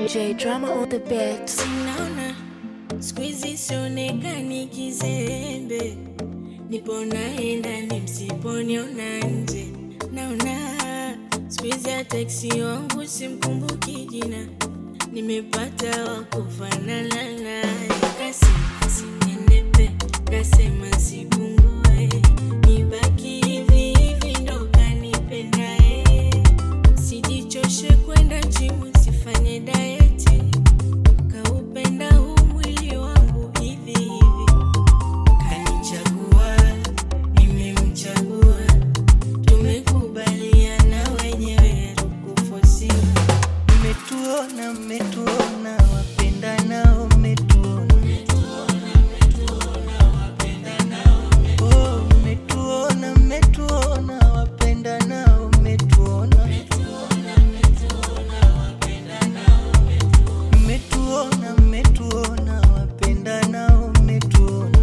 J drama on the beat. Sinaona siku hizi sionekani kizembe, nipo naenda ni msiponiona nje. Naona siku hizi hata eksi wangu simkumbuki jina, nimepata wa kufanana naye. Kasema sinenepe, kasema sipungue, nibaki hivi hivi ndo kanipendaye. Sijichoshe kwenda jimu, sifanye dayeti kaupenda huu mwili wangu hivi hivi, kanichagua, nimemchagua, tumekubaliana wenyewe, tukufosiwa. Mmetuona, mmetuona, wapendanao mmetuona. Oh, mmetuona, mmetuona, wapendanao mmetuona. Mmetuona, mmetuona, wapendanao mmetuona.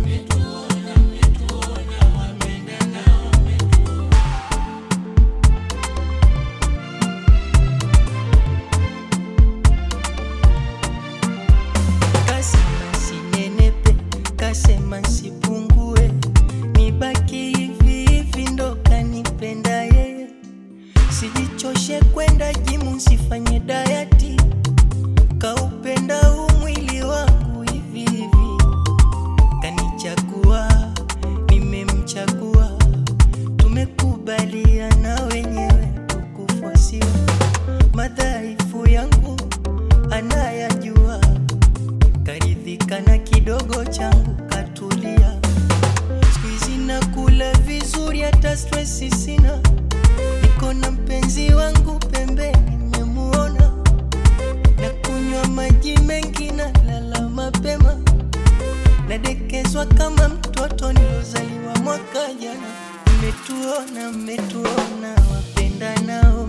Kasema sinenepe, kasema sipungue, nibaki hivi hivi ndo kanipenda yeye. Sijichoshe kwenda jimu, sifanye dayati, kaupenda huu mwili wangu hivi hivi. Kanichagua, nimemchagua, tumekubaliana wenyewe, tukufosiwa. Madhaifu yangu anayajua karidhika na kidogo changu katulia. Siku hizi nakula vizuri, hata stresi sina. Niko na mpenzi wangu pembeni, nimemuona na kunywa maji mengi na lala mapema, nadekezwa kama mtoto nilozaliwa mwaka jana. Mmetuona, mmetuona, wapenda nao